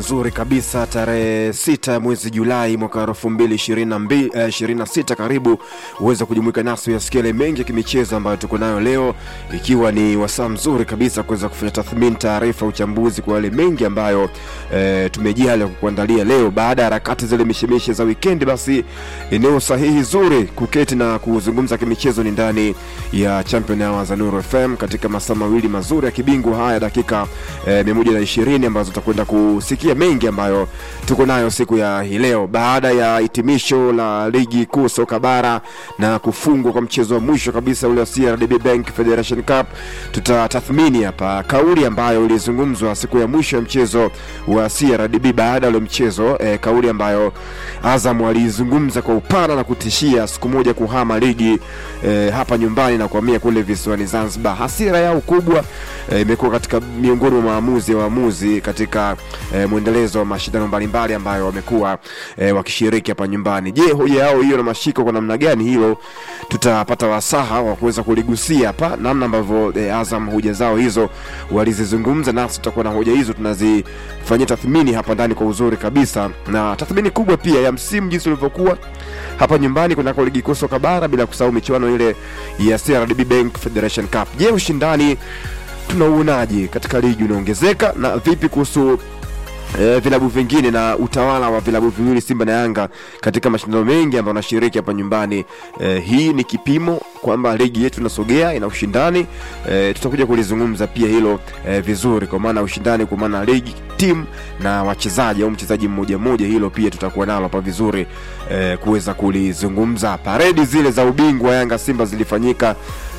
nzuri kabisa tarehe sita mwezi Julai mwaka elfu mbili ishirini na sita. Karibu uweze kujumuika nasi uyasikia yale mengi ya kimichezo ambayo tuko nayo leo, ikiwa ni wasaa mzuri kabisa kuweza kufanya tathmini, taarifa, uchambuzi kwa yale mengi ambayo e, tumejali kukuandalia leo baada ya harakati zile mishemishe za wikendi. Basi eneo sahihi zuri kuketi na kuzungumza kimichezo ni ndani ya Champion Hour za Nuru FM katika masaa mawili mazuri ya kibingwa haya dakika e, mia moja na ishirini ambazo tutakwenda kusikia mengi ambayo tuko nayo siku ya hii leo baada ya hitimisho la ligi kuu soka bara na kufungwa kwa mchezo wa mwisho kabisa ule wa CRDB Bank Federation Cup. Tutatathmini hapa kauli ambayo ilizungumzwa siku ya mwisho ya mchezo wa CRDB baada ya ule mchezo e, kauli ambayo Azam alizungumza kwa upana na kutishia siku moja kuhama ligi e, hapa nyumbani na kuhamia kule visiwani Zanzibar. Hasira yao kubwa imekuwa e, katika miongoni mwa maamuzi ya waamuzi katika e, mwendelezo wa mashindano mbalimbali ambayo wamekuwa e, wakishiriki hapa nyumbani. Je, hoja yao hiyo na mashiko kwa namna gani? Hilo tutapata wasaha wa kuweza kuligusia hapa, namna ambavyo e, Azam hoja zao hizo walizizungumza, nasi tutakuwa na hoja hizo tunazifanyia tathmini hapa ndani kwa uzuri kabisa, na tathmini kubwa pia ya msimu jinsi ulivyokuwa hapa nyumbani kunako ligi kuu soka bara, bila kusahau michuano ile ya CRDB Bank Federation Cup. Je, ushindani tunauonaje katika ligi unaongezeka na vipi kuhusu E, vilabu vingine na utawala wa vilabu viwili Simba na Yanga katika mashindano mengi ambayo wanashiriki hapa nyumbani. E, hii ni kipimo kwamba ligi yetu inasogea, ina ushindani. E, tutakuja kulizungumza pia hilo e, vizuri, kwa maana ushindani, kwa maana ligi, timu na wachezaji au mchezaji mmoja mmoja, hilo pia tutakuwa nalo hapa vizuri e, kuweza kulizungumza. Paredi zile za ubingwa Yanga Simba zilifanyika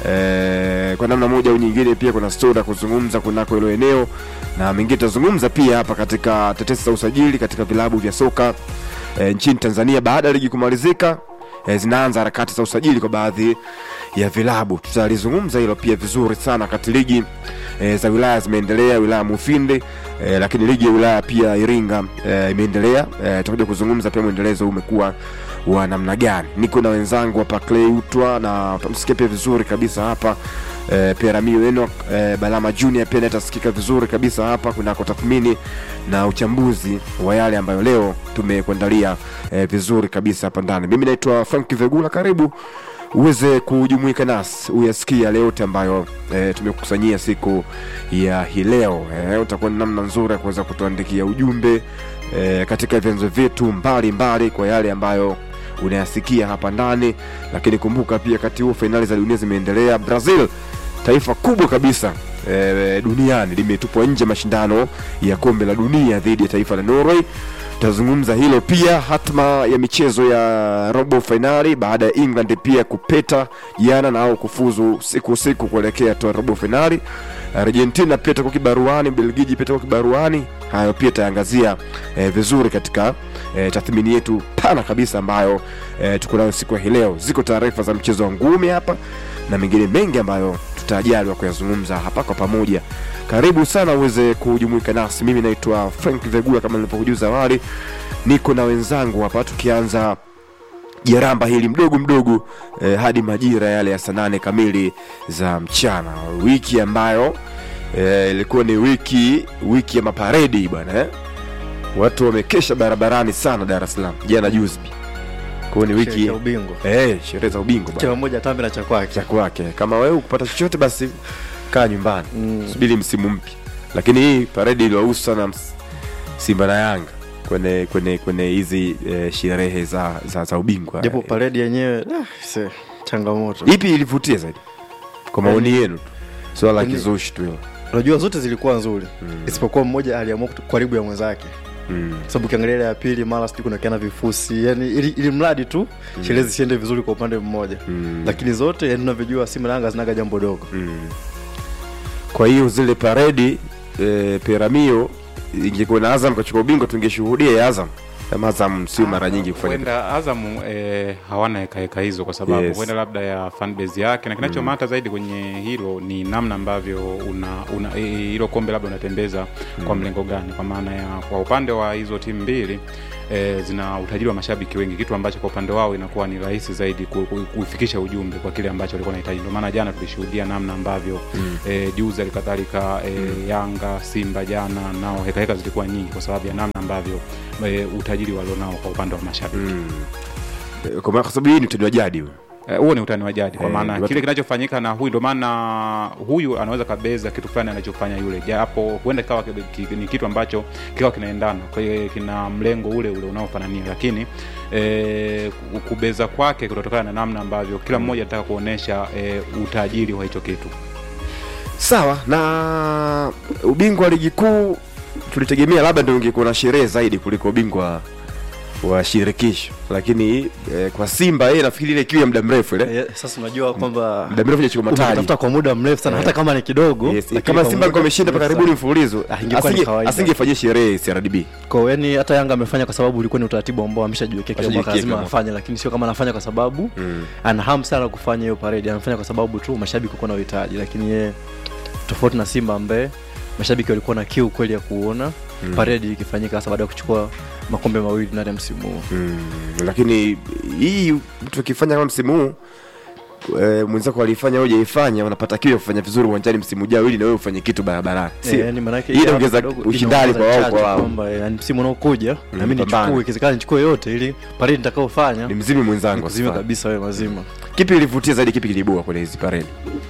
e, kwa namna moja au nyingine, pia kuna stori ya kuzungumza kunako hilo eneo na mengine tutazungumza pia hapa katika tetesi za usajili katika vilabu vya soka e, nchini Tanzania baada ya ligi kumalizika. E, zinaanza harakati za usajili kwa baadhi ya vilabu, tutalizungumza hilo pia vizuri sana. Wakati ligi e, za wilaya zimeendelea, wilaya Mufindi e, lakini ligi ya wilaya pia Iringa e, imeendelea. E, tutakuja kuzungumza pia mwendelezo huu umekuwa wa namna gani. Niko na wenzangu hapa Clay Utwa na utamsikia pia vizuri kabisa hapa e, Peramio Enoch e, Balama Junior pia natasikika vizuri kabisa hapa kunako tathmini na uchambuzi wa yale ambayo leo tumekuandalia e, vizuri kabisa hapa ndani. Mimi naitwa Frank Vegula, karibu uweze kujumuika nasi uyasikia yale yote ambayo e, tumekusanyia siku ya hii leo. E, utakuwa ni namna nzuri ya kuweza kutuandikia ujumbe e, katika vyanzo vyetu mbalimbali kwa yale ambayo unayasikia hapa ndani, lakini kumbuka pia wakati huo fainali za dunia zimeendelea. Brazil taifa kubwa kabisa e, duniani limetupwa nje mashindano ya kombe la dunia dhidi ya taifa la Norway. Tutazungumza hilo pia, hatma ya michezo ya robo fainali baada ya England pia kupeta jana na au kufuzu siku siku kuelekea toa robo fainali. Argentina pia itakuwa kibaruani, Belgiji pia itakuwa kibaruani. Hayo pia taangazia e, vizuri katika e, tathmini yetu pana kabisa ambayo e, tuko nayo siku hii leo. Ziko taarifa za mchezo wa ngumi hapa na mengine mengi ambayo tutajaliwa kuyazungumza hapa kwa pamoja. Karibu sana uweze kujumuika nasi. Mimi naitwa Frank Vegula, kama nilivyokujuza awali, niko na wenzangu hapa tukianza jaramba hili mdogo mdogo eh, hadi majira yale ya saa nane kamili za mchana, wiki ambayo ilikuwa eh, ni wiki wiki ya maparedi bwana eh? Watu wamekesha barabarani sana Dar es Salaam jana juzi kwa ni wiki ya ubingwa eh, sherehe za ubingwa kila mmoja tambe na cha kwake cha kwake. Kama wewe ukupata chochote, basi kaa nyumbani Mm. subiri msimu mpya. Lakini hii paredi iliwahusu sana ms- Simba na Yanga kwenye kwenye kwenye hizi eh, sherehe za, za, za ubingwa japo paredi yenyewe ah, se, changamoto ipi ilivutia zaidi kwa maoni yenu tu, swala la Yaani- kizushi tu hilo unajua zote zilikuwa nzuri Mm. isipokuwa mmoja aliamua kutu- karibu ya mwenzake mm. sababu ukiangalia ile ya pili mara sijui kunakiana vifusi yani ili, ili mradi tu sherehe zisiende vizuri kwa upande mmoja Mm. lakini zote yani unavyojua Simba na Yanga zinaga jambo dogo Mm. Kwa hiyo zile paredi eh, Peramio ingekuwa na Azam kachukua ubingwa tungeshuhudia ya Azam Ama Azam sio mara nyingi kufanya huenda Azamu eh, hawana hekaheka hizo kwa sababu Yes. huenda labda ya fanbase yake na kinachomata zaidi kwenye hilo ni namna ambavyo una, una eh, hilo kombe labda unatembeza kwa mlengo gani, kwa maana ya kwa upande wa hizo timu mbili eh, zina utajiri wa mashabiki wengi, kitu ambacho kwa upande wao inakuwa ni rahisi zaidi ku- ku- kufikisha ujumbe kwa kile ambacho walikuwa wanahitaji. Ndio maana jana tulishuhudia namna ambavyo mm. eh, juzi halikadhalika eh, Yanga, Simba jana nao hekaheka zilikuwa nyingi kwa sababu ya namna ambavyo eh, utajiri walionao kwa upande wa mashabiki Eh, kwa maana- kwa sababu hii ni utani wa jadi huu. Eh, huo ni utani wa jadi kwa Eh, maana watu- kile kinachofanyika na huyu, ndio maana huyu anaweza kabeza kitu fulani anachofanya yule, japo huenda kikawa ki- ki- ni kitu ambacho kikawa kinaendana, kwa hiyo kina mlengo ule ule unaofanania, lakini eh, ku- kubeza kwake kutotokana na namna ambavyo kila mmoja anataka kuonesha eh, utajiri wa hicho kitu. sawa na ubingwa wa ligi kuu tulitegemea labda ndio ungekuwa na sherehe zaidi kuliko ubingwa wa shirikisho lakini eh, kwa simba yeye nafikiri ile kiu ya muda mrefu ile Eh, sasa unajua kwamba muda mrefu hajachukua mataji umetafuta kwa muda mrefu sana hata kama ni kidogo Yes, lakini kama kwa simba muda alikuwa ameshinda mpaka mrefu karibuni sana. mfululizo Ah, ingekuwa ni asinge- kawaida. asingefanyia sherehe CRDB Kwa hiyo yani hata Yanga amefanya kwa sababu ulikuwa ni utaratibu ambao ameshajiwekea kila mwaka Ameshajiwekea lazima kila mwaka. afanye, lakini sio kama anafanya kwa sababu Mm. ana hamu sana kufanya hiyo parade. Anafanya kwa sababu tu mashabiki walikuwa na uhitaji, lakini yeye tofauti na Simba ambaye mashabiki walikuwa na kiu kweli ya kuona Mm. parade ikifanyika hasa baada ya kuchukua makombe mawili ndani ya msimu huu. Mm, lakini hii mtu akifanya kama msimu huu e, mwenzako alifanya au hujaifanya unapata kiu ya kufanya vizuri uwanjani msimu ujao ili na wewe ufanye kitu barabarani Eh, Sio? yani manake Hii hii inaongeza hapa kidogo ushindani inaongeza kwa wao chachu kwa wao. kwamba eh, yani msimu unaokuja na mimi pambane. nichukue ikiwezekana nichukue yote ili parade nitakaofanya ni mzimi mwenzangu nikuzime asifanye. kabisa wewe mazima. kipi ilivutia zaidi kipi kilibua kwenye hizi paredi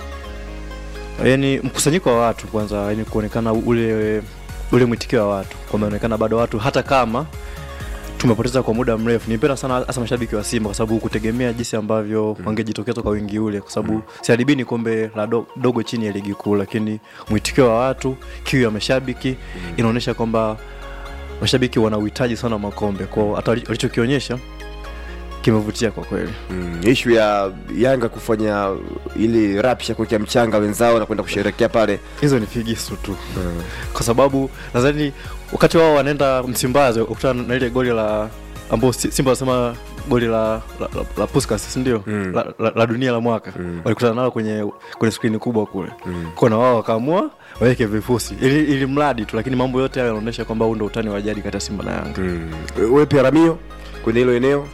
yani mkusanyiko wa watu kwanza yani kuonekana ule ule mwitikio wa watu kwameonekana bado watu hata kama tumepoteza kwa muda mrefu nipenda sana hasa mashabiki wa simba kwa sababu kutegemea jinsi ambavyo wangejitokeza kwa wingi ule kwa sababu CRDB ni kombe la do, dogo chini ya ligi kuu lakini mwitikio wa watu kiu ya mashabiki inaonyesha kwamba mashabiki wana uhitaji sana wa makombe kwao hata wali- walichokionyesha kimevutia kwa kweli mm, ishu ya yanga kufanya ili rapsha kuwekea mchanga wenzao na kwenda kusherekea pale hizo ni figisu tu kwa sababu nadhani wakati wao wanaenda msimbazi wakutana na ile goli la ambao Si- simba wanasema goli la, la, la, la Puskas sindio Mm. la, la, la dunia la mwaka Mm. walikutana nalo kwenye kwenye skrini kubwa kule Mm. kona wao wakaamua waweke vifusi ili, ili mradi tu lakini mambo yote hayo yanaonyesha kwamba huu ndo utani wa jadi kati ya simba na yanga mm. wewe pia ramio kwenye hilo eneo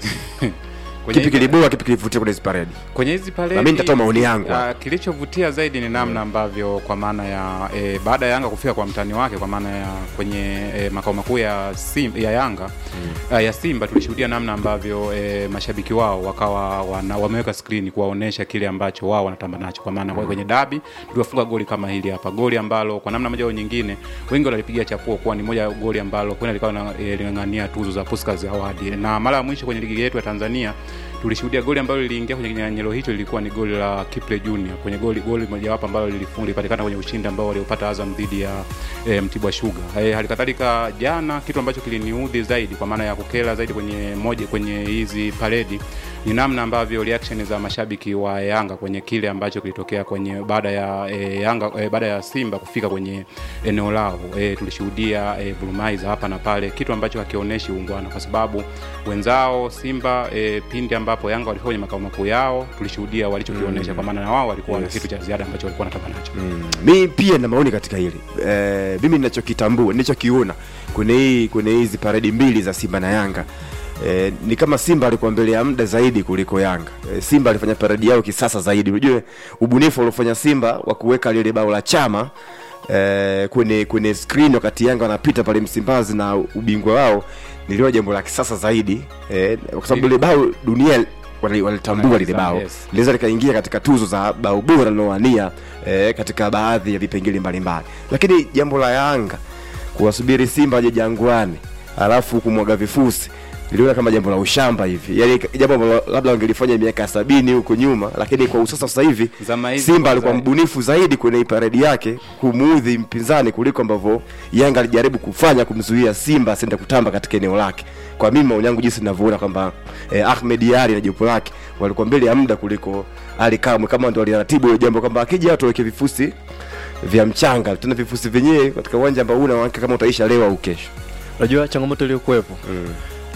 Kwenye kipi hizi- kilibua kipi kilivutia kwenye hizi paredi kwenye hizi paredi Na mimi nitatoa maoni yangu. ah, kilichovutia zaidi ni namna ambavyo kwa maana ya e, baada ya Yanga kufika kwa mtani wake kwa maana ya kwenye e, makao makuu ya, Sim, ya Yanga mm. ya Simba tulishuhudia namna ambavyo e, mashabiki wao wakawa wana, wameweka skrini kuwaonesha kile ambacho wao wanatamba nacho kwa maana mm. kwenye dabi tuliwafunga goli kama hili hapa goli ambalo kwa namna moja au nyingine wengi wanalipigia chapuo kuwa ni moja ya goli ambalo kwenda likawa na- e, ling'ang'ania tuzo za Puskas Award na mara ya mwisho kwenye ligi yetu ya Tanzania tulishuhudia goli ambalo liliingia kwenye kinyang'anyiro hicho lilikuwa ni goli la Kiple Junior kwenye goli goli mojawapo ambalo lilifunga lilipatikana kwenye ushindi ambao waliopata Azam dhidi ya e, Mtibwa Sugar. E, halikadhalika jana kitu ambacho kiliniudhi zaidi kwa maana ya kukera zaidi kwenye moja kwenye hizi paredi ni namna ambavyo reaction za mashabiki wa Yanga kwenye kile ambacho kilitokea kwenye baada ya e, Yanga e, baada ya Simba kufika kwenye eneo lao. E, tulishuhudia e, bulumaiza hapa na pale, kitu ambacho hakionyeshi uungwana kwa sababu wenzao Simba e, pindi ambapo Yanga walikuwa kwenye makao makuu yao tulishuhudia walichokionyesha, kwa maana na wao walikuwa Yes. na kitu cha ziada ambacho walikuwa wanataka nacho. Mm. mi pia na maoni katika hili e, mimi ninachokitambua ninachokiona kwenye hii kwenye hizi paredi mbili za simba na yanga E, ni kama simba alikuwa mbele ya muda zaidi kuliko yanga e, simba alifanya paredi yao kisasa zaidi unajua ubunifu uliofanya simba wa kuweka lile bao la chama e, kwenye kwenye screen wakati yanga wanapita pale msimbazi na ubingwa wao niliona jambo la kisasa zaidi e, kwa sababu lile bao dunia wali- walitambua lile bao Yes. linaweza likaingia katika tuzo za bao bora linaoania eh, katika baadhi ya vipengele mbalimbali lakini jambo la yanga kuwasubiri simba waje jangwani alafu kumwaga vifusi niliona kama jambo la ushamba hivi yaani jambo ambalo labda wangelifanya miaka ya sabini huko nyuma lakini kwa usasa sasa hivi Zama hizi simba alikuwa za- mbunifu zaidi kwenye hii paredi yake kumuudhi mpinzani kuliko ambavyo yanga alijaribu kufanya kumzuia simba asiende kutamba katika eneo lake kwa mimi maoni yangu jinsi ninavyoona kwamba eh, ahmed ali na jopo lake walikuwa mbele ya muda kuliko ali kamwe kama ndo waliratibu hilo jambo kwamba akija watu waweke vifusi vya mchanga tena vifusi vyenyewe katika uwanja ambao una uhakika kama utaisha leo au kesho unajua changamoto iliyokuwepo mm.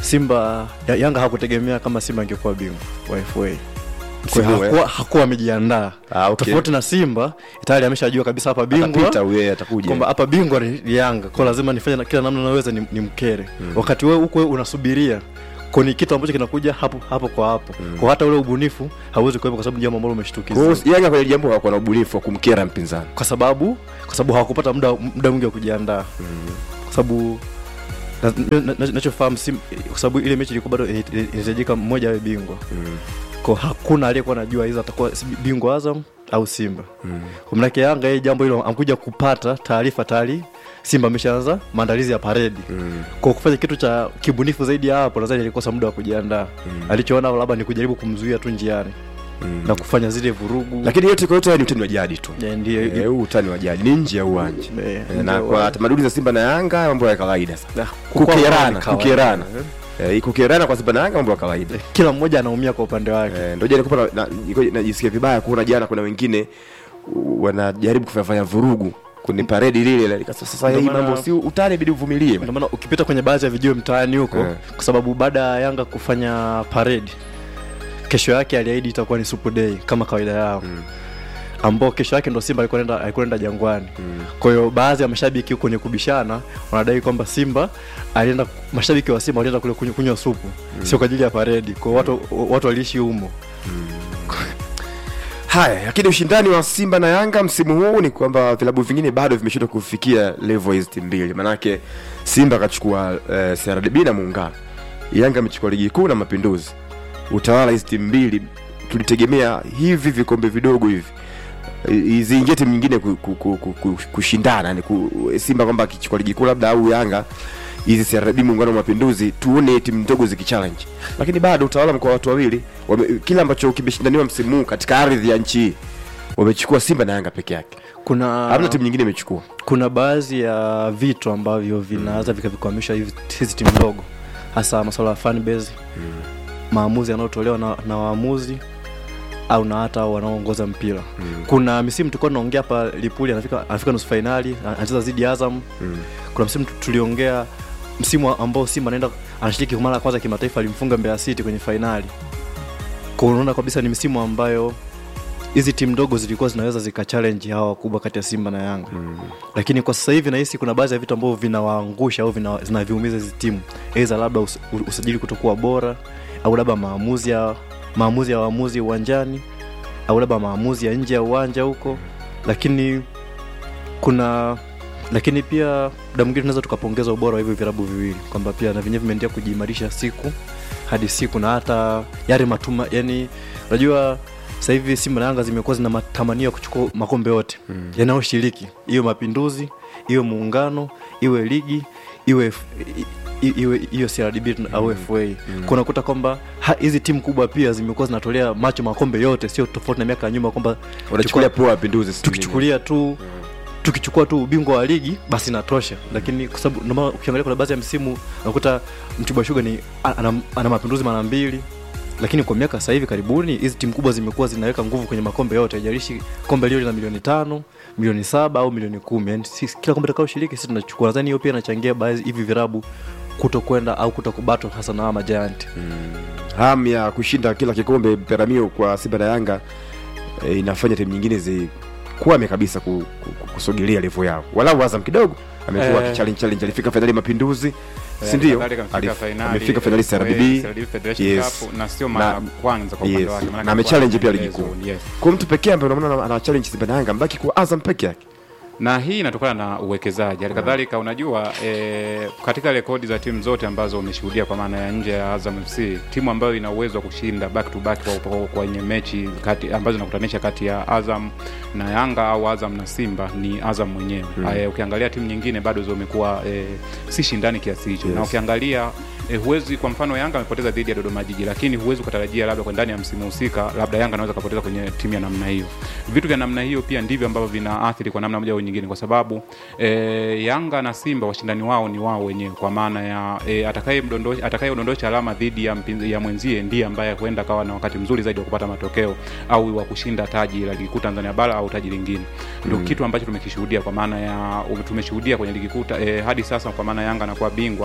Simba ya, Yanga hakutegemea kama Simba angekuwa bingwa wa FA. Kwa Msimu hiyo huu, eh? hakuwa, hakuwa amejiandaa Ah, okay. tofauti na Simba tayari ameshajua kabisa hapa bingwa atapita huyo atakuja kwamba hapa bingwa ni ni Yanga, kwa lazima nifanye na kila namna naweza ni, ni mkere wakati wewe huko unasubiria kwa ni kitu ambacho kinakuja hapo hapo kwa hapo kwa hata ule ubunifu hauwezi kuwepo kwa sababu ni jambo ambalo Kwa umeshtukiza hiyo Yanga kwenye jambo hawakuwa na ubunifu wa kumkera mpinzani kwa sababu kwa sababu hawakupata muda muda mwingi wa kujiandaa kwa sababu na- na- na- nachofahamu Sim- kwa sababu ile mechi ilikuwa bado ina- ina- inahitajika mmoja awe bingwa kwa hakuna aliyekuwa anajua hizo atakuwa si- bingwa Azam au Simba kwa maana Yanga yeye jambo hilo amkuja kupata taarifa tayari Simba ameshaanza maandalizi ya paredi kwa kufanya kitu cha kibunifu zaidi ya hapo nadhani alikosa muda wa kujiandaa alichoona labda ni kujaribu kumzuia tu njiani na kufanya zile vurugu lakini yote kwa yote haya ni utani wa jadi tu Eh, ndiyo Eh, huu utani wa jadi ni nje ya uwanja Eh, Eh, nje na ya kwa uwanja. tamaduni za Simba na Yanga mambo ya kawaida sana Ah, kwa- kwa- kukerana kwa- kukerana Eh, kukerana kwa Simba na Yanga mambo ya kawaida kila mmoja anaumia kwa upande wake Eh, ndio jana nilikuwa na- na- najisikia vibaya kuona jana kuna wengine uh, wanajaribu kufanya vurugu kwenye paredi lile la- nikasema, sasa Ndio hii maana- mambo si utani bidi uvumilie ndio maana ukipita kwenye baadhi ya video mtaani huko Eh. kwa sababu baada ya Yanga kufanya parade kesho yake aliahidi itakuwa ni super day kama kawaida yao ambao kesho yake ndo Simba alikuwa anaenda alikuwa anaenda Jangwani. Kwa hiyo baadhi ya mashabiki huko kwenye kubishana wanadai kwamba Simba alienda mashabiki wa Simba walienda kule kunywa, kunywa supu sio kwa ajili ya paredi. Kwa hiyo watu watu waliishi humo. haya lakini ushindani wa Simba na Yanga msimu huu ni kwamba vilabu vingine bado vimeshindwa kufikia level hizi timu mbili manake Simba akachukua eh, CRDB na Muungano Yanga amechukua ligi kuu na Mapinduzi utawala hizi timu mbili tulitegemea hivi vikombe vidogo hivi i- ziingie timu nyingine ku, ku, ku, ku, ku, kushindana yani ku, Simba kwamba akichukua ligi kuu labda au Yanga hizi CRDB muungano wa mapinduzi tuone timu ndogo zikichallenge, lakini bado utawala mkoa watu wawili wame, kile ambacho kimeshindaniwa msimu huu katika ardhi ya nchi hii wamechukua Simba na Yanga peke yake, Kuna hamna timu nyingine imechukua. kuna baadhi ya vitu ambavyo vinaweza vikavikwamisha hivi- hizi timu ndogo hasa masuala ya fan base maamuzi yanayotolewa na, na waamuzi au na hata wanaoongoza mpira kuna misimu tulikuwa tunaongea hapa lipuli anafika, anafika nusu fainali anacheza dhidi ya azam kuna msimu tu- tuliongea msimu ambao simba anaenda anashiriki kwa mara ya kwanza kimataifa alimfunga mbeya city kwenye fainali kwa unaona kabisa ni misimu ambayo hizi timu ndogo zilikuwa zinaweza zika challenge hawa wakubwa kati ya simba na yanga lakini kwa sasa hivi nahisi kuna baadhi ya vitu ambavyo vinawaangusha au vina- zinaviumiza hizi timu aidha labda us, u- usajili kutokuwa bora au labda maamuzi ya maamuzi ya waamuzi uwanjani au labda maamuzi ya nje ya uwanja huko lakini kuna lakini pia muda mwingine tunaweza tukapongeza ubora wa hivyo virabu viwili kwamba pia na vyenyewe vimeendelea kujiimarisha siku hadi siku na hata yale matuma yani unajua sasa hivi simba na yanga zimekuwa zina matamanio ya kuchukua makombe yote mm. yanayoshiriki iwe mapinduzi iwe muungano iwe ligi iwe F- i- i- iwe hiyo CRDB au FA mm. kunakuta kwamba ha- hizi timu kubwa pia zimekuwa zinatolea macho makombe yote sio tofauti na miaka ya nyuma kwamba Wanachukulia poa mapinduzi, si tukichukulia tu tukichukua tu ubingwa wa ligi basi inatosha lakini kwa sababu ndio maana ukiangalia kuna baadhi ya msimu unakuta mtibwa shuga ni ana, ana mapinduzi mara mbili lakini kwa miaka sasa hivi karibuni hizi timu kubwa zimekuwa zinaweka nguvu kwenye makombe yote haijalishi kombe lio lina milioni tano milioni saba au milioni kumi yani sisi, kila kombe takao shiriki sisi tunachukua nadhani hiyo pia inachangia baadhi hivi virabu kuto kwenda au kuto kubato hasa na hawa majanti hamu ya kushinda kila kikombe peramio kwa Simba na Yanga e, inafanya timu nyingine zikwame kabisa ku, ku, ku, kusogelea level yao. Walau Azam kidogo amekuwa Eh. eh, challenge challenge, alifika fainali Mapinduzi, si ndio? Kadhalika amefika Alif- fainali, Amefika fainali eh, CRDB CRDB Federation Yes. Cup, na sio mara Na- kwanza kwa upande yes. wake maana Na amechallenge pia ligi maelezo, kuu. yes. kwa mtu pekee ambaye unaona ana- ana challenge Simba na Yanga, mbaki kwa Azam peke yake. na hii inatokana na uwekezaji hali kadhalika unajua e, katika rekodi za timu zote ambazo umeshuhudia kwa maana ya nje ya Azam FC timu ambayo ina uwezo wa kushinda back to back kwa- kwa- kwenye mechi kati ambazo zinakutanisha kati ya Azam na Yanga au Azam na Simba ni Azam mwenyewe mm. e, ukiangalia timu nyingine bado zimekuwa e, si shindani kiasi hicho Yes. na ukiangalia e, huwezi kwa mfano Yanga amepoteza dhidi ya Dodoma Jiji lakini huwezi ukatarajia labda kwa ndani ya msimu husika labda Yanga anaweza kapoteza kwenye timu ya namna hiyo vitu vya namna hiyo pia ndivyo ambavyo vinaathiri kwa namna moja au nyingine kwa sababu e, Yanga na Simba washindani wao ni wao wenyewe kwa maana ya e, atakayemdondosha atakayeudondosha alama dhidi ya, mpinz- ya mwenzie ndiye ambaye huenda akawa na wakati mzuri zaidi wa kupata matokeo au wa kushinda taji la ligi kuu Tanzania bara au taji lingine ndio mm. kitu ambacho tumekishuhudia kwa maana ya tumeshuhudia kwenye ligi kuu ta- e, hadi sasa kwa maana Yanga anakuwa bingwa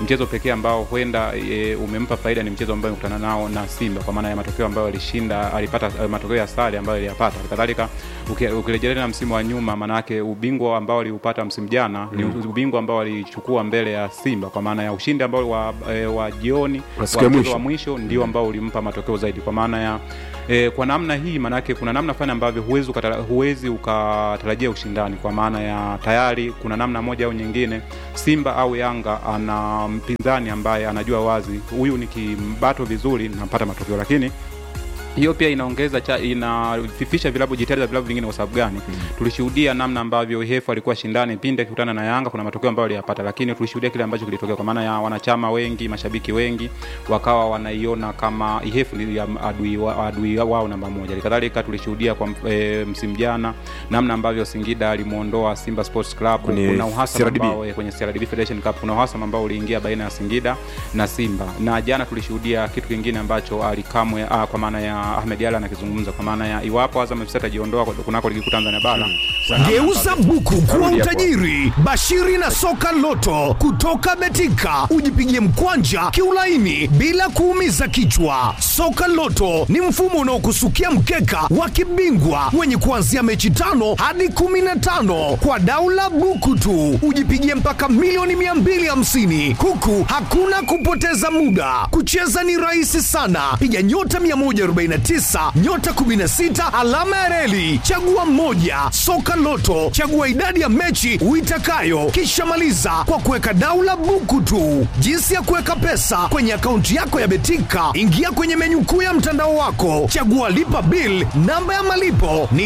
mchezo pekee ambao huenda e, umempa faida ni mchezo ambao amekutana nao na Simba kwa maana ya matokeo ambayo alishinda alipata eh, matokeo ya sare ambayo aliyapata. Kadhalika uki- ukirejelea na msimu wa nyuma, maanake ubingwa ambao aliupata msimu jana ni ubingwa ambao alichukua mbele ya Simba kwa maana ya ushindi ambao wa, e, wa jioni Wa siku ya mchezo mwisho. wa mwisho ndio ambao ulimpa matokeo zaidi kwa maana ya E, kwa namna hii maanake kuna namna fulani ambavyo huwezi ukatara, huwezi ukatarajia ushindani kwa maana ya tayari kuna namna moja au nyingine Simba au Yanga ana mpinzani ambaye anajua wazi huyu nikimbato vizuri napata matokeo lakini hiyo pia inaongeza cha inafifisha vilabu jitihada za vilabu vingine kwa sababu gani mm. tulishuhudia namna ambavyo hefu alikuwa shindani pindi akikutana na yanga kuna matokeo ambayo aliyapata lakini tulishuhudia kile ambacho kilitokea kwa maana ya wanachama wengi mashabiki wengi wakawa wanaiona kama ihefu ni ya adui, wa, adui wao namba moja halikadhalika tulishuhudia kwa e, msimu jana namna ambavyo singida alimwondoa simba sports club Kwenye kuna uhasama CRDB. ambao eh, kwenye CRDB Federation Cup kuna uhasama ambao uliingia baina ya Singida na Simba, na jana tulishuhudia kitu kingine ambacho alikamwe ah, kwa maana ya Ahmed Ally anakizungumza kwa maana ya iwapo Azam FC atajiondoa kwa- kunako ligi kuu Tanzania bara sana- Geuza buku kuwa Rudi hapo. utajiri. Bashiri na soka loto kutoka Betika, ujipigie mkwanja kiulaini bila kuumiza kichwa. Soka loto ni mfumo unaokusukia mkeka wa kibingwa wenye kuanzia mechi tano hadi kumi na tano kwa daula buku tu, ujipigie mpaka milioni 250 huku hakuna kupoteza muda. Kucheza ni rahisi sana, piga nyota 149 nyota 16 alama ya reli, chagua mmoja. Soka Loto, chagua idadi ya mechi uitakayo, kisha maliza kwa kuweka daula buku tu. Jinsi ya kuweka pesa kwenye akaunti yako ya Betika, ingia kwenye menyu kuu ya mtandao wako, chagua lipa bill. Namba ya malipo ni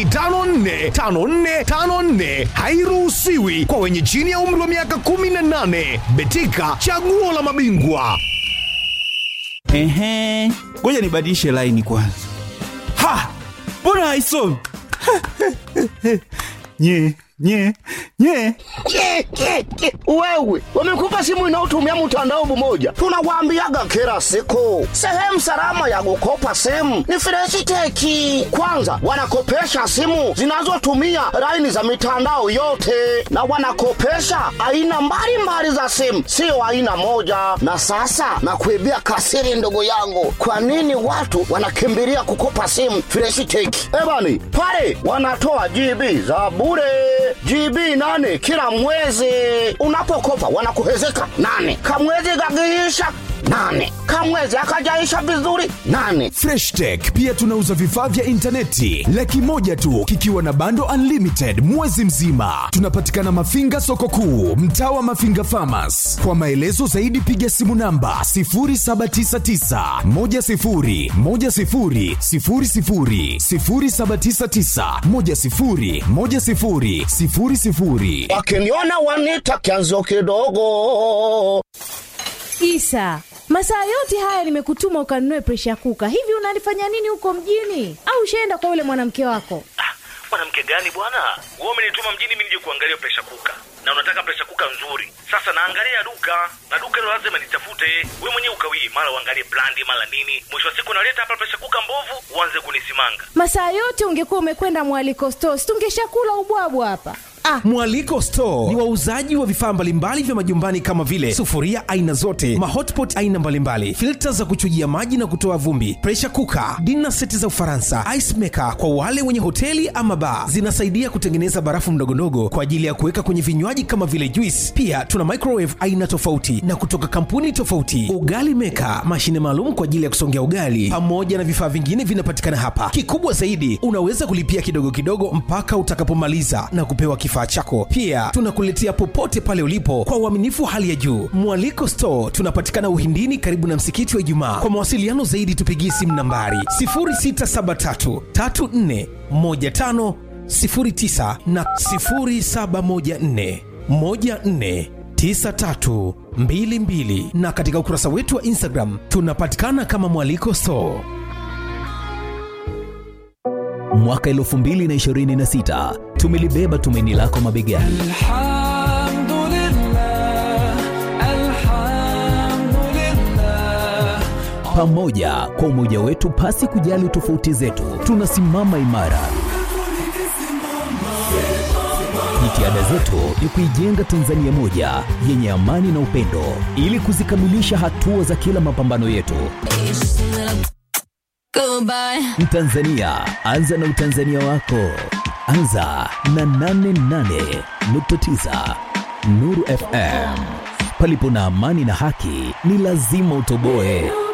545454, hairuhusiwi kwa wenye chini ya umri wa miaka 18. Betika, chaguo la mabingwa. Ehe, ngoja nibadilishe laini kwanza. Ha, mbona haisomi? nye nye nye Ke, ke, ke. Wewe wamekupa simu inayotumia mtandao mmoja, tunawaambiaga kila siku, sehemu salama ya kukopa simu ni Freshiteki. Kwanza wanakopesha simu zinazotumia laini za mitandao yote, na wanakopesha aina mbalimbali za simu, sio aina moja. Na sasa nakuibia kasiri, ndugu yangu, kwa nini watu wanakimbilia kukopa simu Freshiteki? Ebani pale wanatoa GB za bure GB nane kila mwezi. Unapokopa wanakuhezeka nane, kamwezi kakiisha nane, kamwezi akajaisha vizuri nane. Fresh Tech pia tunauza vifaa vya intaneti laki moja tu kikiwa na bando unlimited mwezi mzima. Tunapatikana Mafinga soko kuu, mtaa wa Mafinga Farmers. Kwa maelezo zaidi piga simu namba 0799 10 10 00 0799 10 10 00. Wakiniona wanita kianzo kidogo. Isa, masaa yote haya nimekutuma ukanunue presha kuka. Hivi unalifanya nini huko mjini? Au ushaenda kwa yule mwanamke wako? mwanamke gani bwana wewe umenituma mjini mimi nije kuangalia presha kuka na unataka presha kuka nzuri sasa naangalia duka na duka hilo lazima nitafute we mwenyewe ukawii mara uangalie brandi mara nini mwisho wa siku naleta hapa presha kuka mbovu uanze kunisimanga Masaa yote ungekuwa umekwenda mwaliko stores, tungeshakula ubwabwa hapa. Ah, Mwaliko Store ni wauzaji wa vifaa mbalimbali vya majumbani kama vile sufuria aina zote, mahotpot aina mbalimbali, filta za kuchujia maji na kutoa vumbi, pressure cooker, dinner seti za Ufaransa, ice maker kwa wale wenye hoteli ama bar. Zinasaidia kutengeneza barafu ndogondogo kwa ajili ya kuweka kwenye vinywaji kama vile juice. Pia tuna microwave aina tofauti na kutoka kampuni tofauti, ugali maker, mashine maalum kwa ajili ya kusongea ugali, pamoja na vifaa vingine vinapatikana hapa. Kikubwa zaidi, unaweza kulipia kidogo kidogo mpaka utakapomaliza na kupewa kifaa chako. Pia tunakuletea popote pale ulipo kwa uaminifu wa hali ya juu. Mwaliko Store tunapatikana Uhindini, karibu na msikiti wa Ijumaa. Kwa mawasiliano zaidi, tupigie simu nambari 0673 34 15 09 na 0714 14 9322 na katika ukurasa wetu wa Instagram tunapatikana kama Mwaliko Store. Mwaka 2026 tumelibeba tumaini lako mabegani. Pamoja kwa umoja wetu, pasi kujali tofauti zetu, tunasimama imara. Jitihada Jitihada zetu ni kuijenga Tanzania moja yenye amani na upendo, ili kuzikamilisha hatua za kila mapambano yetu. Mtanzania, anza na utanzania wako. Anza na 88.9 Nuru FM. Palipo na amani na haki, ni lazima utoboe.